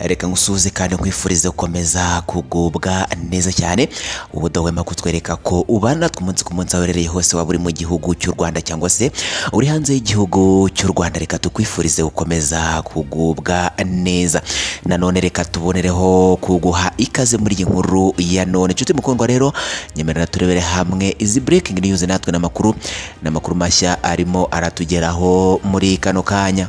reka ngusuhuze kandi nkwifurize gukomeza kugubwa neza cyane ubudohwema kutwereka ko ubana natwe umunsi ku munsi aho uherereye hose waba uri mu gihugu cy'u rwanda cyangwa se uri hanze y'igihugu cy'u rwanda reka tukwifurize gukomeza kugubwa neza nanone reka tubonereho kuguha ikaze muri iyi nkuru ya none inshuti mukundwa rero nyemerera turebere hamwe izi breaking news natwe n'amakuru n'amakuru mashya arimo aratugeraho muri kano kanya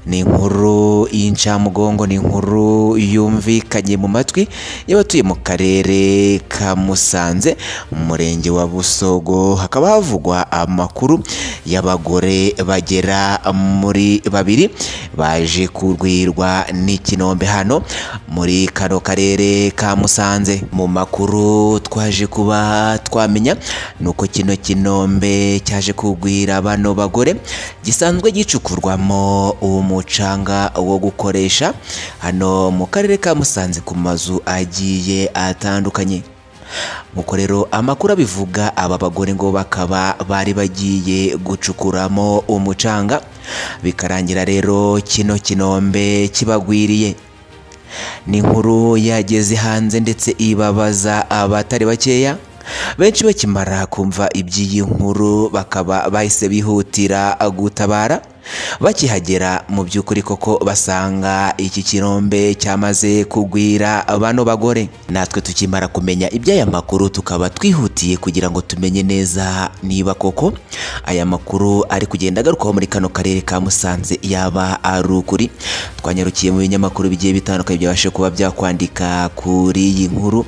ni inkuru y'incamugongo ni inkuru yumvikanye mu matwi y'abatuye mu karere ka musanze mu murenge wa busogo hakaba havugwa amakuru y'abagore bagera muri babiri baje kurwirwa n'ikinombe hano muri kano karere ka musanze mu makuru twaje kuba twamenya ni uko kino kinombe cyaje kugwira bano bagore gisanzwe gicukurwamo uwo mucanga wo gukoresha hano mu karere ka musanze ku mazu agiye atandukanye nk'uko rero amakuru abivuga aba bagore ngo bakaba bari bagiye gucukuramo umucanga bikarangira rero kino kinombe kibagwiriye ni inkuru yageze hanze ndetse ibabaza abatari bakeya benshi bakimara kumva iby'iyi nkuru bakaba bahise bihutira gutabara bakihagera mu by'ukuri koko basanga iki kirombe cyamaze kugwira bano bagore natwe tukimara kumenya iby'aya makuru tukaba twihutiye kugira ngo tumenye neza niba koko aya makuru ari kugenda agarukaho muri kano karere ka musanze yaba ari ukuri twanyarukiye mu binyamakuru bigiye bitandukanye byabashe kuba byakwandika kuri iyi nkuru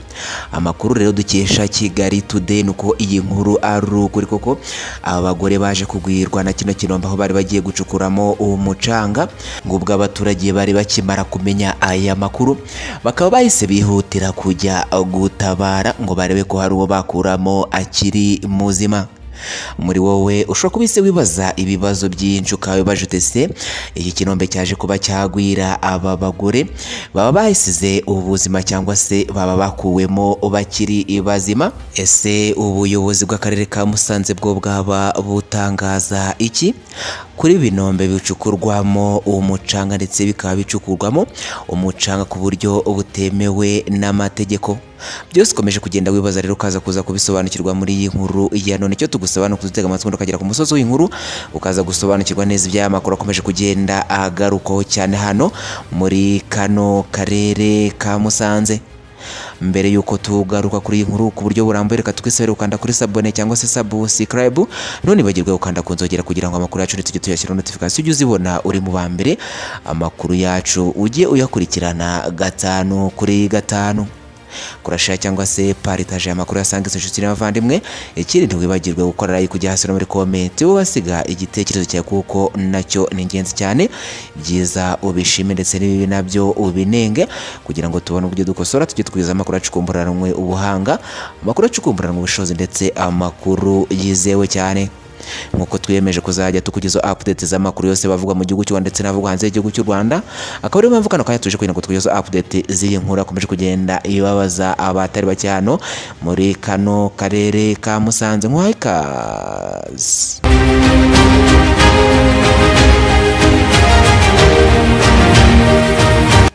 amakuru rero dukesha kigali today ni uko iyi nkuru ari ukuri koko aba bagore baje kugwirwa na kino kirombe aho bari bagiye gucuka gucukuramo umucanga ngo ubwo abaturage bari bakimara kumenya aya makuru bakaba bahise bihutira kujya gutabara ngo barebe ko hari uwo bakuramo akiri muzima muri wowe ushobora kubise wibaza ibibazo byinshi ukaba wibaje utese iki kinombe cyaje kuba cyagwira aba bagore baba bahisize ubuzima cyangwa se baba bakuwemo bakiri bazima ese ubuyobozi bw'akarere ka musanze bwo bwaba butangaza iki kuri binombe bicukurwamo umucanga ndetse bikaba bicukurwamo umucanga ku buryo butemewe n'amategeko byose ukomeje kugenda wibaza rero ukaza kuza kubisobanukirwa muri iyi nkuru ya none icyo tugusobanukiza utega amatwi ukagera ku musozi w'inkuru ukaza gusobanukirwa neza iby'aya makuru akomeje kugenda agarukaho cyane hano muri kano karere ka musanze mbere y'uko tugaruka kuri iyi nkuru ku buryo burambuye reka twese ukanda kuri sabone cyangwa se sabusikarayibu ntibagirwe gukanda ku nzogera kugira ngo amakuru yacu tujye tuyashyiraho notifikasiyo ujye uzibona uri mu ba mbere amakuru yacu ujye uyakurikirana gatanu kuri gatanu kurashira cyangwa se paritaje amakuru yasangiza inshuti n'abavandimwe ikindi ntiwibagirwe gukora like ujya hasi no muri komenti wasiga igitekerezo cyawe kuko nacyo ni ingenzi cyane byiza ubishime ndetse n'ibibi nabyo ubinenge kugira ngo tubone uburyo dukosora tujye twiza amakuru acukumburanwe ubuhanga amakuru acukumburanwe ubushobozi ndetse amakuru yizewe cyane nk'uko twiyemeje kuzajya tukugeza update z'amakuru yose bavuga mu gihugu cy'u Rwanda ndetse n'abavuga hanze y'igihugu cy'u Rwanda akaba ariyo mpamvu kano kanya tuje kugira ngo tukugeza update z'iyi nkuru akomeje kugenda ibabaza abatari bake hano muri kano karere ka Musanze nk'uhaye ikaze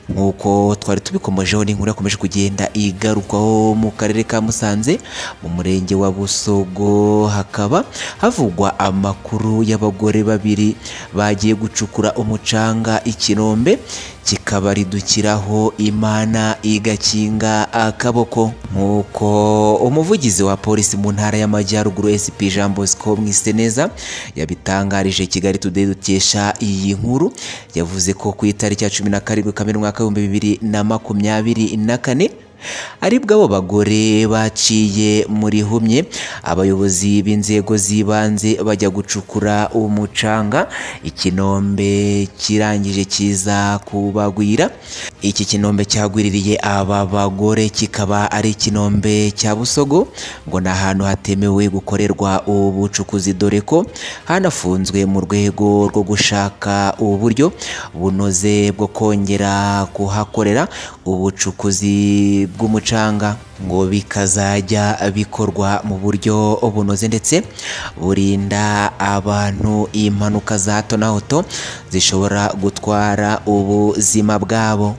nk'uko twari tubikomejeho n'inkuru yakomeje kugenda igarukaho mu karere ka musanze mu murenge wa busogo hakaba havugwa amakuru y'abagore babiri bagiye gucukura umucanga ikinombe kikabaridukiraho imana igakinga akaboko nk'uko umuvugizi wa polisi mu ntara y'amajyaruguru sp jean bosco mwiseneza yabitangarije kigali today dukesha iyi nkuru yavuze ko ku itariki ya cumi na karindwi kamena umwaka w'ibihumbi bibiri na makumyabiri na kane aribwo abo bagore baciye muri humye abayobozi b'inzego z'ibanze bajya gucukura umucanga ikinombe kirangije kiza kubagwira iki kinombe cyagwiririye aba bagore kikaba ari ikinombe cya busogo ngo ni ahantu hatemewe gukorerwa ubucukuzi dore ko hanafunzwe mu rwego rwo gushaka uburyo bunoze bwo kongera kuhakorera ubucukuzi bw'umucanga ngo bikazajya bikorwa mu buryo bunoze ndetse burinda abantu impanuka za hato na hato zishobora gutwara ubuzima bwabo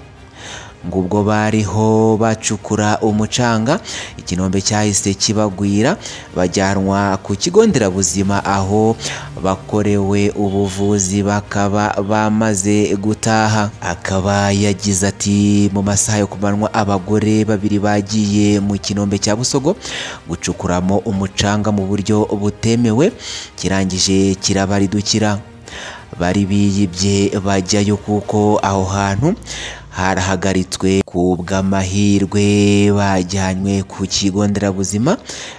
ngo ubwo bariho bacukura umucanga ikinombe cyahise kibagwira bajyanwa ku kigo nderabuzima aho bakorewe ubuvuzi bakaba bamaze gutaha akaba yagize ati mu masaha yo ku manywa abagore babiri bagiye mu kinombe cya busogo gucukuramo umucanga mu buryo butemewe kirangije kirabaridukira bari biyibye bajyayo kuko aho hantu harahagaritswe ku bw'amahirwe bajyanywe ku kigo nderabuzima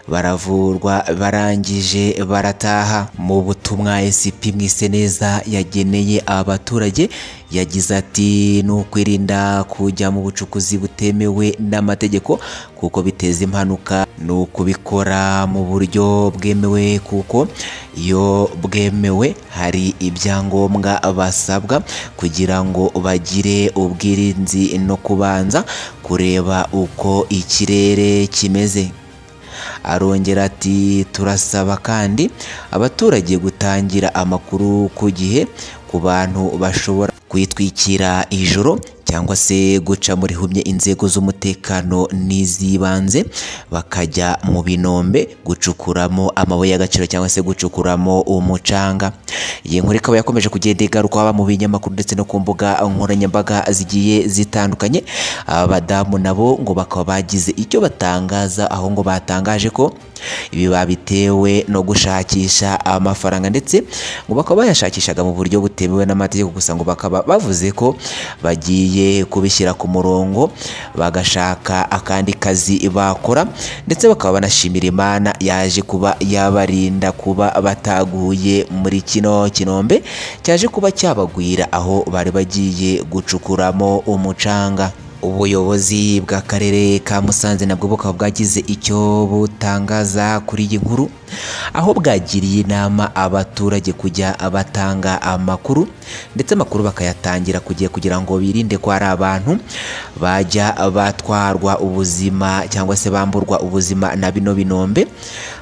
baravurwa barangije barataha mu butumwa esipi neza yageneye abaturage yagize ati ni ukwirinda kujya mu bucukuzi butemewe n'amategeko kuko biteza impanuka ni ukubikora mu buryo bwemewe kuko iyo bwemewe hari ibyangombwa basabwa kugira ngo bagire ubwirinzi uburinzi no kubanza kureba uko ikirere kimeze arongera ati turasaba kandi abaturage gutangira amakuru ku gihe ku bantu bashobora kwitwikira ijoro cyangwa se guca muri humye inzego z'umutekano n'iz'ibanze bakajya mu binombe gucukuramo amabuye y'agaciro cyangwa se gucukuramo umucanga iyi nkuru ikaba yakomeje kugenda igaruka haba mu binyamakuru ndetse no ku mbuga nkoranyambaga zigiye zitandukanye abadamu nabo ngo bakaba bagize icyo batangaza aho ngo batangaje ko ibi babitewe no gushakisha amafaranga ndetse ngo bakaba bayashakishaga mu buryo butemewe n'amategeko gusa ngo bakaba bavuze ko bagiye kubishyira ku murongo bagashaka akandi kazi bakora ndetse bakaba banashimira imana yaje kuba yabarinda kuba bataguye muri kino kinombe cyaje kuba cyabagwira aho bari bagiye gucukuramo umucanga ubuyobozi bw'akarere ka musanze nabwo bukaba bwagize icyo butangaza kuri iyi nkuru aho bwagiriye inama abaturage kujya batanga amakuru ndetse amakuru bakayatangira kugiye kugira ngo birinde ko hari abantu bajya batwarwa ubuzima cyangwa se bamburwa ubuzima na bino binombe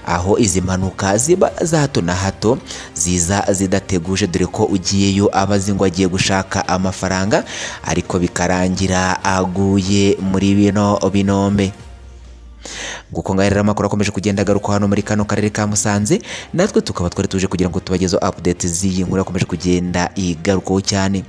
aho izi mpanuka ziba za hato na hato ziza zidateguje dore ko ugiyeyo aba azi ngo agiye gushaka amafaranga ariko bikarangira aguye muri bino binombe nguko ngaho rero amakuru akomeje kugenda agaruka hano muri kano karere ka musanze natwe tukaba twari tuje kugira ngo tubagezeho update z'iyi nkuru akomeje kugenda igarukaho cyane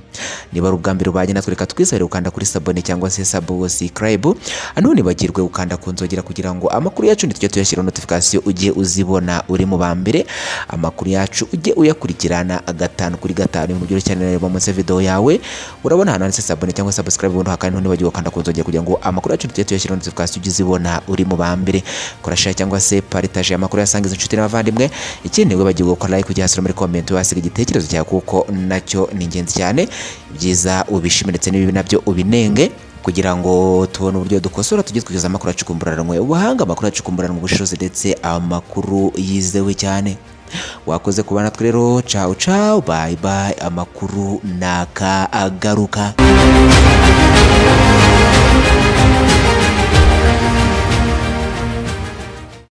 niba ari ubwa mbere ubanye natwe reka twizere gukanda kuri sabone cyangwa se sabo sikarayibu hano ntibagirwe gukanda ku nzogera kugira ngo amakuru yacu ntitujye tuyashyiraho notifikasiyo ujye uzibona uri mu ba mbere amakuru yacu ujye uyakurikirana gatanu kuri gatanu mu buryo cyane reba munsi ya videwo yawe urabona ahantu handitse sabone cyangwa se sikarayibu ubundi hakandi ntibagirwe gukanda ku nzogera kugira ngo amakuru yacu ntitujye tuyashyiraho notifikasiyo ujye uzibona uri mu ba mbere kora share cyangwa se paritaje amakuru yasangiza inshuti n'abavandimwe ikindi wibagirwe gukora like ujya hasura muri comment wasiga igitekerezo cyawe kuko nacyo ni ingenzi cyane byiza ubishime ndetse n'ibibi nabyo ubinenge kugira ngo tubone uburyo dukosora tujye twigeza amakuru acukumburanwe ubuhanga amakuru acukumburanwe ubushobozi ndetse amakuru yizewe cyane wakoze kubana natwe rero cawu cawu bayi bayi amakuru naka agaruka